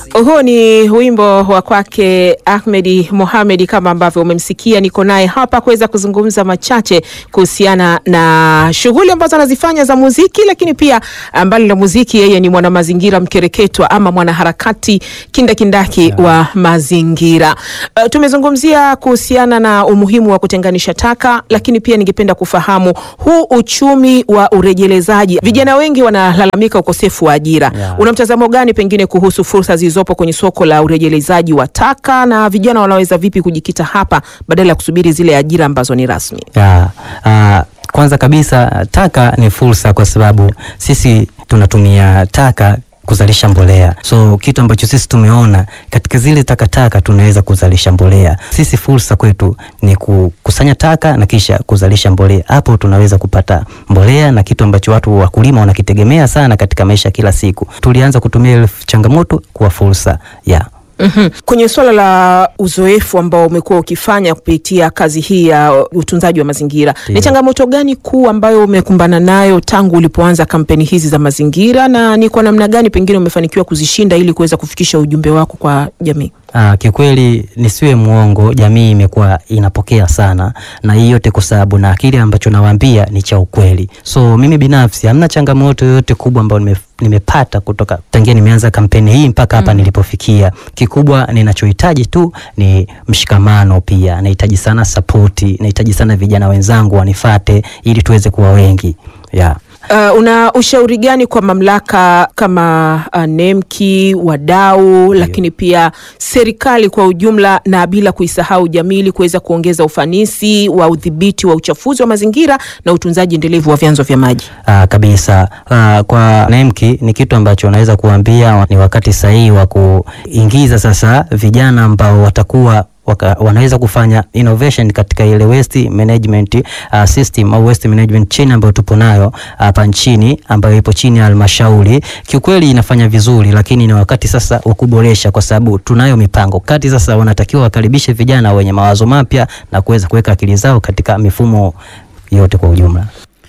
Huu ni wimbo wa kwake Ahmedi Mohamed, kama ambavyo umemsikia. Niko naye hapa kuweza kuzungumza machache kuhusiana na shughuli ambazo anazifanya za muziki, lakini pia mbali na muziki, yeye ni mwanamazingira mkereketwa ama mwanaharakati kindakindaki yeah, wa mazingira. Uh, tumezungumzia kuhusiana na umuhimu wa kutenganisha taka, lakini pia ningependa kufahamu huu uchumi wa urejelezaji. Vijana wengi wanalalamika ukosefu wa ajira Yeah. una mtazamo gani pengine kuhusu fursa zilizopo kwenye soko la urejelezaji wa taka na vijana wanaweza vipi kujikita hapa badala ya kusubiri zile ajira ambazo ni rasmi? Ya, ah, kwanza kabisa taka ni fursa kwa sababu sisi tunatumia taka kuzalisha mbolea. So kitu ambacho sisi tumeona katika zile takataka tunaweza kuzalisha mbolea. Sisi fursa kwetu ni kukusanya taka na kisha kuzalisha mbolea. Hapo tunaweza kupata mbolea na kitu ambacho watu wakulima wanakitegemea sana katika maisha ya kila siku. Tulianza kutumia ile changamoto kuwa fursa. Yeah. Mhm. Kwenye swala la uzoefu ambao umekuwa ukifanya kupitia kazi hii ya utunzaji wa mazingira, ni Ndiyo. changamoto gani kuu ambayo umekumbana nayo tangu ulipoanza kampeni hizi za mazingira, na ni kwa namna gani pengine umefanikiwa kuzishinda ili kuweza kufikisha ujumbe wako kwa jamii? Ah, kikweli nisiwe mwongo, jamii imekuwa inapokea sana, na hii yote kwa sababu na kile ambacho nawaambia ni cha ukweli. So mimi binafsi hamna changamoto yoyote kubwa ambayo nime, nimepata kutoka tangia nimeanza kampeni hii mpaka hapa nilipofikia. Kikubwa ninachohitaji tu ni mshikamano, pia nahitaji sana sapoti, nahitaji sana vijana wenzangu wanifate ili tuweze kuwa wengi yeah. Uh, una ushauri gani kwa mamlaka kama uh, NEMKI, wadau, lakini pia serikali kwa ujumla, na bila kuisahau jamii, ili kuweza kuongeza ufanisi wa udhibiti wa uchafuzi wa mazingira na utunzaji endelevu wa vyanzo vya maji? Ah, kabisa. Ah, kwa NEMKI ni kitu ambacho naweza kuambia ni wakati sahihi wa kuingiza sasa vijana ambao watakuwa waka, wanaweza kufanya innovation katika ile waste management uh, system au waste management chain ambayo tupo nayo hapa nchini ambayo ipo chini ya halmashauri. Kiukweli inafanya vizuri, lakini ni wakati sasa wa kuboresha, kwa sababu tunayo mipango kati. Sasa wanatakiwa wakaribishe vijana wenye mawazo mapya na kuweza kuweka akili zao katika mifumo yote kwa ujumla.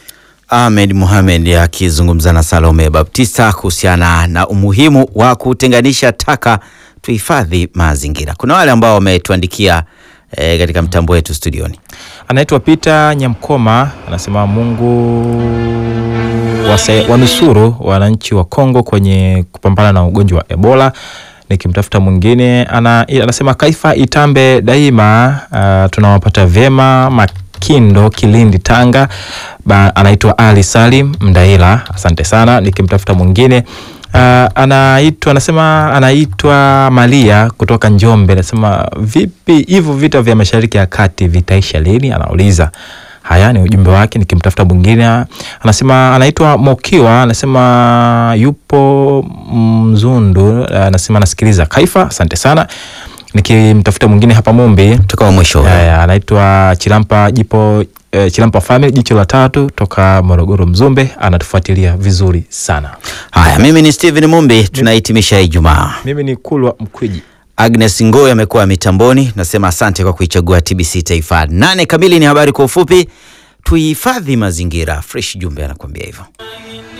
Ahmed Mohamed akizungumza na Salome Baptista kuhusiana na umuhimu wa kutenganisha taka, tuhifadhi mazingira. Kuna wale ambao wametuandikia eh, katika mtambo wetu studioni. Anaitwa Peter Nyamkoma anasema Mungu wase- wanusuru wananchi wa Kongo kwenye kupambana na ugonjwa wa Ebola. Nikimtafuta mwingine ana, anasema Kaifa Itambe daima, uh, tunawapata vyema Makindo, Kilindi, Tanga. Ba, anaitwa Ali Salim Mdaila, asante sana. Nikimtafuta mwingine Uh, anaitwa anasema anaitwa Malia kutoka Njombe, anasema vipi hivyo vita vya Mashariki ya Kati vitaisha lini? Anauliza. Haya ni ujumbe wake. Nikimtafuta mwingine anasema anaitwa Mokiwa, anasema yupo Mzundu, anasema anasikiliza Kaifa, asante sana. Nikimtafuta mwingine hapa Mumbi Tukawa mwisho. Haya, anaitwa Chilampa Jipo eh, Chilampa Family jicho la tatu toka Morogoro Mzumbe, anatufuatilia vizuri sana. Haya, mimi ni Steven Mumbi, tunahitimisha Ijumaa. Mimi ni Kulwa Mkwiji. Agnes Ngoy amekuwa mitamboni. Nasema asante kwa kuichagua TBC Taifa. Nane kamili ni habari kwa ufupi. Tuhifadhi mazingira. Fresh Jumbe anakuambia hivyo.